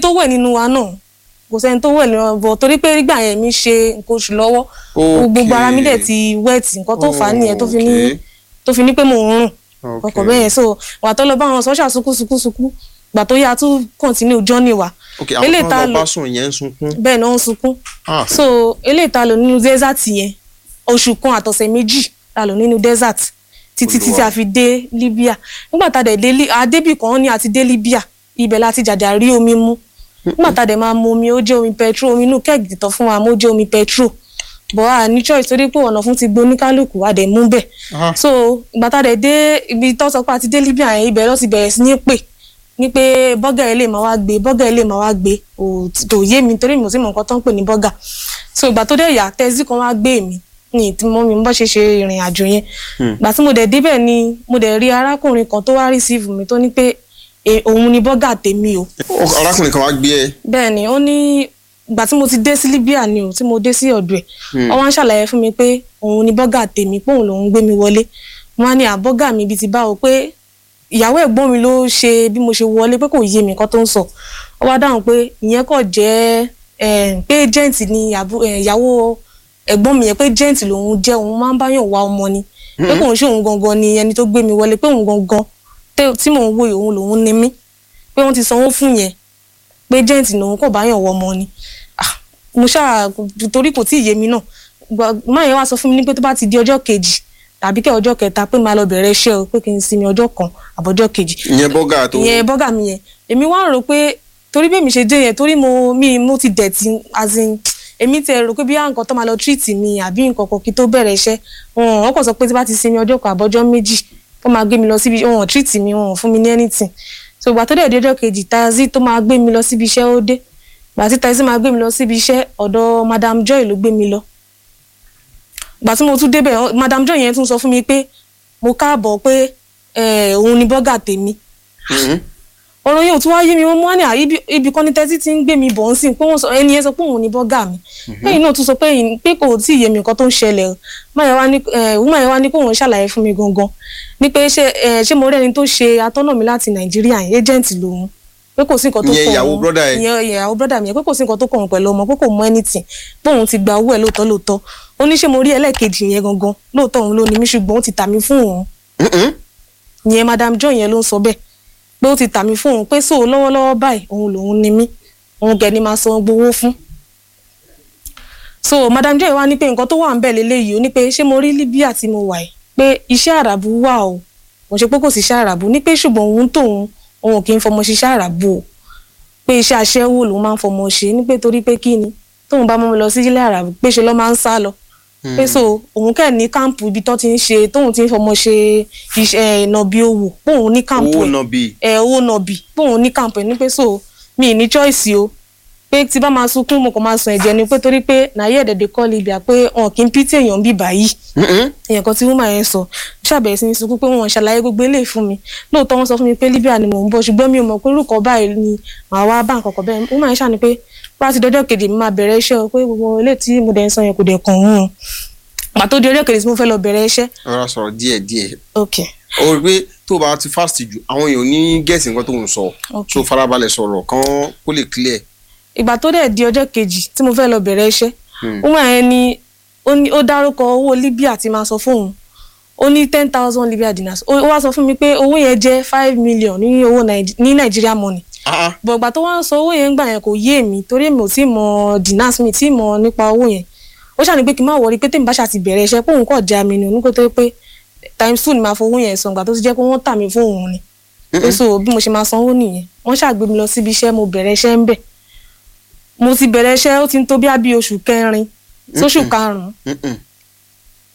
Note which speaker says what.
Speaker 1: tó wẹ̀ nínú wa náà kò sẹ́ni tó wẹ̀ nínú wa bọ̀ torí pé nígbà yẹn mi ṣe nǹkan oṣù lọ́wọ́ gbogbo ara mi dẹ̀ ti wẹ̀tì nǹkan tó fà á nìyẹn tó fi ní
Speaker 2: Okay.
Speaker 1: tó fi ní pé mò ń rùn
Speaker 2: Okay.
Speaker 1: ọkọ̀ bẹ́ẹ̀ yẹn so wà tó lọ bá wọn sọ́ṣà sunkún sunkún sunkún gbà tó yá tún continue journey wa
Speaker 2: ok àwọn
Speaker 1: eléyìí
Speaker 2: kan
Speaker 1: tá a
Speaker 2: lọ
Speaker 1: lò
Speaker 2: bá sùn yẹn ń sunkún.
Speaker 1: bẹ́ẹ̀ náà ń sunkún
Speaker 2: Ah,
Speaker 1: so eléyìí tá a lò nínú desert yẹn oṣù kan àtọ̀sẹ̀ méjì la lò nínú desert títí títí
Speaker 2: Olúwa.
Speaker 1: a fi dé Libya nígbà tá a dẹ̀ dé Li- a débì kan ní àti dé Libya ibẹ̀ láti jàjà rí omi mú nígbà tá a dẹ̀ máa mu omi ó jẹ́ omi petrol omi inú kẹ́ẹ̀gì tán fún wa mo jẹ́ omi petrol bọ́ a ní choice torí pé ọ̀nà fún ti gbé oníkálukú a dẹ̀ mú bẹ̀
Speaker 2: ah,
Speaker 1: so ìgbà tá a dẹ̀ dé ibi tó sọ pé a ti dé Libya yẹn ibẹ̀ ló ti bẹ̀rẹ̀ sí ní pè ní pé bọ́gà ẹ̀ lè máa wá gbé bọ́gà ẹ̀ lè máa wá gbé ò kò yé mi torí mi ò sí mọ nǹkan tó ń pè ní bọ́gà so ìgbà tó dẹ̀ yà tẹ́sí kan wá gbé mi ní tí mo mi bọ́ ṣe ṣe ìrìn àjò yẹn ìgbà tí mo dẹ̀ débẹ̀ ni mo dẹ̀ rí arákùnrin kan tó wá receive mi tó ní pé e- òun ni bọ́gà tèmi o
Speaker 2: Ó- arákùnrin kan wá gbé ẹ.
Speaker 1: bẹ́ẹ̀ ni ó ní ìgbà tí mo ti dé sí Libya ni o tí mo dé sí ọ̀dọ̀ ẹ̀ ó wá ń ṣàlàyé fún mi pé òun ni bọ́gà tèmi pé òun lòun gbé mi wọlé wọn á ní àbọ́gà mi ibi ti báwo pé ìyàwó ẹ̀gbọ́n mi ló ṣe bí mo ṣe wọlé pé kò yé mi nǹkan tó ń sọ ó wá dáhùn pé ìyẹn kò jẹ́ eh, pé agent ni àbú- eh, ìyàwó ẹ̀gbọ́n mi yẹn pé agent lòun jẹ́ òun máa ń báyàn wá ọmọ ni pé kò ń ṣe òun gangan ni ẹni tó gbé mi wọlé pé òun gangan tẹ́- tí mò ń wo òun lòun ni mí pé wọ́n ti sanwó fún yẹn pé agent lòun kò báyàn wọ ọmọ ni Ah, mo ṣáà torí kò tí ì yé mi náà Gbà- máa yẹn wá sọ fún mi ní pé tó bá ti di ọjọ́ kejì tàbí kẹ́ ọjọ́ kẹta pé máa lọ bẹ̀rẹ̀ iṣẹ́ o pé kí n sinmi ọjọ́ kan àbọ̀jọ́ kejì
Speaker 2: ìyẹn bọ́gà tó.
Speaker 1: ìyẹn bọ́gà mi yẹn èmi wá rò pé torí bẹ́ẹ̀ mi ṣe dé yẹn torí mo mi mo ti dẹ̀tí as in èmi tẹ rò pé bí á nǹkan tó máa lọ treat mi àbí nǹkan kan kí tó bẹ̀rẹ̀ iṣẹ́ wọn wọn kàn sọ pé tí bá ti sinmi ọjọ́ kan àbọ̀jọ́ méjì tó máa gbé mi lọ síbi wọn ò treat mi wọn ò fún mi ní anything so ìgbà tó dẹ̀ dé ọjọ́ kejì tazi tó máa gbé mi lọ síbi iṣẹ́ ó dé ìgbà tí tazi máa gbé mi lọ síbi iṣẹ́ ọ̀dọ̀ madam joy ló gbé mi lọ ìgbà tí mo tún débẹ̀ ọ- madam joy yẹn tún sọ fún mi pé mo káàbọ̀ pé eh, òun ni bọ́gà tèmi
Speaker 2: Mhm.
Speaker 1: ọ̀rọ̀ yẹn ò tún wá yé mi wọ́n mú wá ní à ibi ibi kan ní tẹ́tí tí ń gbé mi bọ̀ ń sìn pé wọ́n sọ ẹni yẹn sọ pé òun ni bọ́gà mi lẹ́yìn náà tún sọ pé ẹ̀yin- pé kò tí ì yé mi nǹkan tó ń ṣẹlẹ̀ o máyà wá ní wúmọ̀ yẹn wá ní kó òun ṣàlàyé fún mi gangan ní pé ṣé eh, ṣé mo rí ẹni tó ṣe atọ́nà mi láti nàìjíríà yẹn agent lòun pé kò sí nǹkan tó
Speaker 2: Ìyẹn
Speaker 1: kàn
Speaker 2: ìyàwó
Speaker 1: òun-
Speaker 2: brother ẹ̀?
Speaker 1: ìyẹn ìyàwó brọ́dà mi yẹn pé kò sí nǹkan tó kàn òun pẹ̀lú ọmọ pé kò mọ anything pé òun ti gba owó ẹ̀ lóòótọ́ lóòótọ́ ó ní ṣé mo rí ẹlẹ́ẹ̀kejì yẹn gangan lóòótọ́ òun ló ní mí ṣùgbọ́n ó ti tà mí fún òun
Speaker 2: Mhm.
Speaker 1: ìyẹn madam john yẹn ló ń sọ bẹ́ẹ̀ pé ó ti tà mí fún òun pé so lọ́wọ́lọ́wọ́ báyìí òun lòun ni mí òun gẹ̀ ni máa san gbowó fún. so madam john yẹn wá ní pé nǹkan tó wà ń bẹ̀ lélẹ́yìí ó ní pé ṣé mo rí libya tí mo wà yìí pé iṣẹ́ àràbù wà o kò ṣe pé kò sí iṣẹ́ àràbù ní pé ṣùgbọ́n òun tóun òun kì í fọmọ ṣiṣẹ́ àràbù o pé iṣẹ́ aṣẹ́wó lòun máa ń fọmọ ṣe ní pé torí pé kí ni tóun bá mọ́ mi lọ sí ilé àràbù pé ṣe lọ́ máa ń sá lọ pé so òun kẹ́ ní káàmpù ibi tó ti ń ṣe tóun ti ń fọmọ ṣe iṣẹ́ ìnàbí owó póun ní káàmpù
Speaker 2: owó
Speaker 1: ẹ̀
Speaker 2: náà bíi.
Speaker 1: ẹ owó nọbì póun ní káàmpù ẹ̀ ní pé so mi ì ní choice o pé tí bá máa sunkún mo kàn máa sun ẹ̀jẹ̀ ni pé torí pé nàyẹ̀ ẹ̀dẹ̀dẹ̀ kọ́ libya pé wọn kì í pítì èèyàn bí báyìí
Speaker 2: Mhm.
Speaker 1: èèyàn kan tí wọ́n máa yẹn sọ ṣàbẹ̀rẹ̀ sí ní sunkún pé wọ́n ṣàlàyé gbogbo eléyìí fún mi lóòótọ́ wọ́n sọ fún mi pé libya ni mò ń bọ̀ ṣùgbọ́n mi ò mọ̀ pé orúkọ báyìí ni màá wá bá nǹkan kan bẹ́ẹ̀ wọ́n máa ń ṣàní pé bá ti dọjọ́ kejì mi máa bẹ̀rẹ̀ iṣẹ́ o pé gbogbo eléyìí tí mo dẹ̀ ń sọ yẹn kò dẹ̀ kàn wọ́n o pàtó di ọjọ́ kejì tí mo fẹ́ lọ bẹ̀rẹ̀ iṣẹ́
Speaker 2: rọra sọ̀rọ̀ díẹ̀ díẹ̀
Speaker 1: ok
Speaker 2: o rí pé tó o bá ti fast jù àwọn èèyàn ò ní gẹ̀ẹ́sì nǹkan tó ń sọ
Speaker 1: Ok.
Speaker 2: so farabalẹ̀ sọ̀rọ̀ kán kó lè clear.
Speaker 1: ìgbà tó dẹ̀ di ọjọ́ kejì tí mo fẹ́ lọ bẹ̀rẹ̀ iṣẹ́
Speaker 2: Hmm.
Speaker 1: wọ́n máa yẹn ni ó ní- ó dárúkọ owó libya tí máa sọ fóun ó ní ten thousand libya dinars ó ó wá sọ fún mi pé owó yẹn jẹ́ five million ní owó Nàìjí- ní nàìjíríà money
Speaker 2: Ah, ah.
Speaker 1: bọ̀ ìgbà tó wá ń sọ owó yẹn gbà yẹn kò yé mi torí èmi ò tí mọ dinars mi tí mọ nípa owó yẹn ó ṣàní pé kí n má wọrí pé tèmi bá ṣàti bẹ̀rẹ̀ iṣẹ́ pé òun kọ̀ já mi ni òun kò tó pé times two ni màá fowó yẹn san ìgbà tó ti jẹ́ pé wọ́n tà mí fún òun ni pé so bí mo ṣe máa sanwó nìyẹn wọ́n ṣàgbé mi lọ síbi iṣẹ́ mo bẹ̀rẹ̀ iṣẹ́ ń bẹ̀ mo ti bẹ̀rẹ̀ iṣẹ́ ó ti ń tó bí àbí oṣù kẹrin sóṣù karùn-ún
Speaker 2: Mhm.